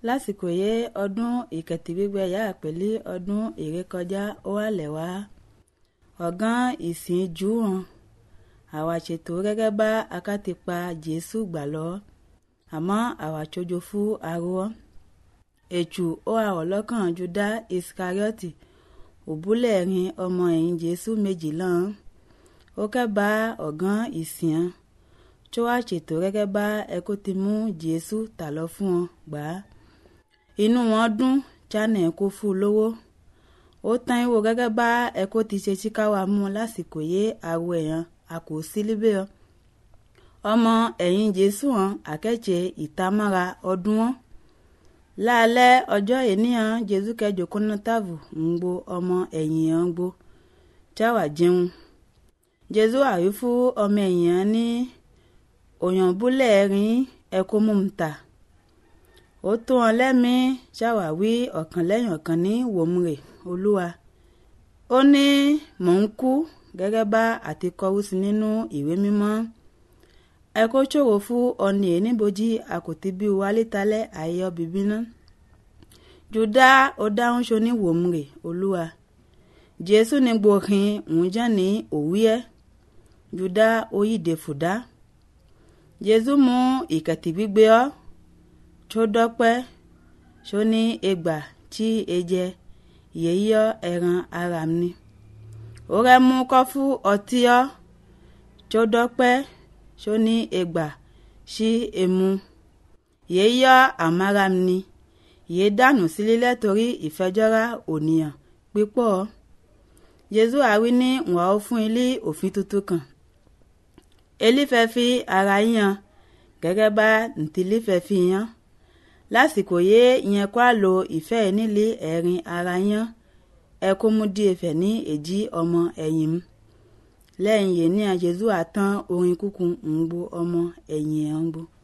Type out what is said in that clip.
lásìkò yé ọdún ìkẹtìgbígbẹ yà pẹ̀lú ọdún ìrékọjá ó wà lẹ́wà ọ̀gán ìsìn jù hàn àwa ṣètò gẹ́gẹ́ bá akátìpa jésù gbà lọ àmọ́ àwa tsojo fún arọ ètù ó àwọ̀ lọ́kàn juda iskarioti òbúlẹ̀ rin ọmọ ẹ̀yìn jésù méjì lọ́n ó kẹ́ bá ọ̀gán ìsìn tó wá ṣètò gẹ́gẹ́ bá ẹkó ti mú jésù tà lọ fún wọn gbà á inú wọn dún chane kó fún un lówó ó tán ìwò gẹ́gẹ́ bá ẹkó ti ṣe síkáwá mú lásìkò yé àwọ èèyàn a kò sí líbẹ̀ ọ ọmọ ẹ̀yìn jésù hàn àkẹ́jẹ́ ìtamọ́ra ọdún wọn láàlẹ́ ọjọ́ ènìyàn jésù kẹjọ kọ́nọ́tàvù ń gbo ọmọ ẹ̀yìn hàn gbó jáwà jẹun jésù àrí fún ọmọ ẹ̀yìn hàn ní òyìnbúlẹ̀ rin ẹ̀kọ́ mú un ta ó tó wọn lẹ́mìí ṣàwáwí ọ̀kan lẹ́yìn ọ̀kan ní wòmùrè olúwa ó ní mò ń kú gẹ́gẹ́ bá àti kọrú sí nínú ìwé mímọ́ ẹ kó ṣòro fún ọ̀nì ẹ̀ níbojì àkòtí bí wálé talẹ́ àyè bíbí ná jùdá ó dáhùn ṣo ní wòmùrè olúwa jésù ní gbòòhìn òun jẹ́ ní òwúyẹ́ jùdá ó yíde fùdá jésù mú ìkẹ̀tì gbígbé ọ́ tó dọ́pẹ́ tó ní egbà tí e jẹ yèyíọ́ ẹran ara mi ó rẹ́ mú kọ́fú ọtí ọ́ tó dọ́pẹ́ tó ní egbà sí emu yèyíọ́ àmàrà mi yèé dànù sílẹ̀ torí ìfẹjọ́ra ònìyàn pípọ̀ jésù àwí ní wọ́n ó fún ilé òfin tuntun kan elífẹ́ fi ara yan gẹ́gẹ́ bá ntìlífẹ́ fi yan lásìkò yé ìyẹn kó àlò ìfẹ́ nílé ẹ̀rin ara yan ẹ kó mú díẹ̀ fẹ̀ ní èjì ọmọ ẹ̀yìn mu lẹ́yìn yìí ní àjẹsù àtàn orin kúkú ń gbó ọmọ ẹ̀yìn ẹ̀ ń gbó.